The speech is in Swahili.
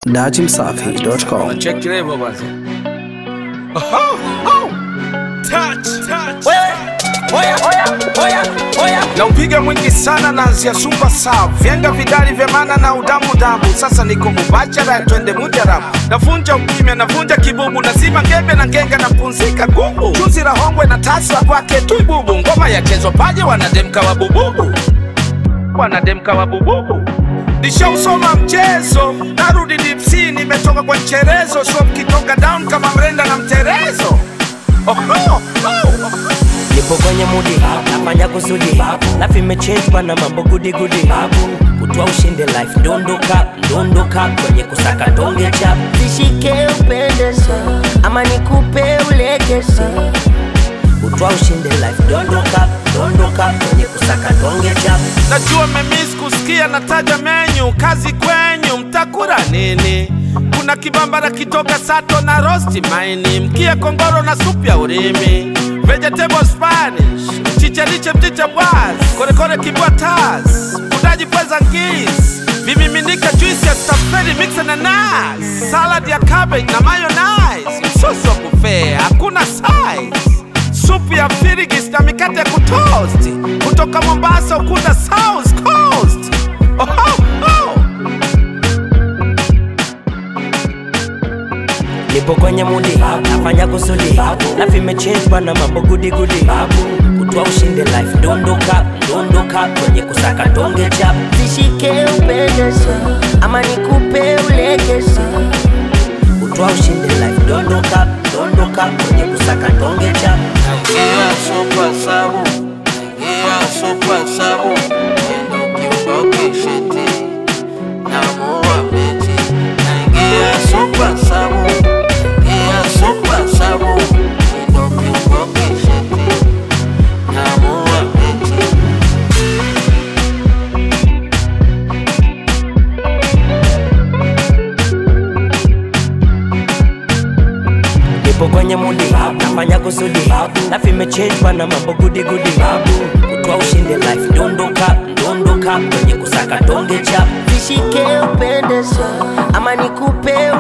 Dachimsafi.com. Check level basi. Oho, oh. Touch, touch. Oya, oya, oya, oya. Na upiga mwingi sana naanzia super sav vyenga vidali vya maana na udamu damu sasa niko mubachara twende mujarabu navunja ukimya navunja kibubu nazima ngembe na ngenga na punzika gubu chuzi la hongwe na tasa kwake tu ibubu ngoma yachezwa paje wanademka wa bububu wanademka wa bububu nishausoma mchezo narudi dipsi nimetoka kwa mcherezo so mkitoka down kama mrenda na mterezo Oho, oh. Nipo kwenye mudi nafanya kusudi life imechange na mambo gudi gudi kutwa ushinde life dondoka dondoka kwenye kusaka donge chap Nishike upendeze ama nikupe ulegeze kutwa ushinde life dondoka dondoka kwenye kusaka donge chap najua memis kusikia nataja menyu kazi kwenyu mtakura nini kuna kibambara kitoka sato na rosti maini mkia kongoro na supu ya urimi vegetable spanish mchicheliche mchicha bwaz korekore kibwa tas udaji pweza ngis vimiminika juisi ya stafeli mixe na nas salad ya cabbage na mayonnaise msosi wa buffet hakuna size supu ya firigis na mikate ya kutoast kutoka Mombasa ukunda South Coast. Oh, oh. nipo kwenye mudi nafanya kusudi life imechange na mambo gudi gudi kutwa ushinde life dondoka dondoka kwenye kusaka donge chap Nishike upendeze ama nikupe ulegeze kutwa ushinde life dondoka dondoka kwenye kusaka donge chap Naingia super sabu, naingia super sabu, neno kiboki shiti, namuua mechi. Naingia super sabu, naingia super sabu, neno kiboki shiti, namuua mechi. nipo kwenye mudi nafanya kusudi life imechange na mambo gudi gudi kutwa ushinde life dondoka dondoka kwenye kusaka donge chap Nishike upendeze ama nikupe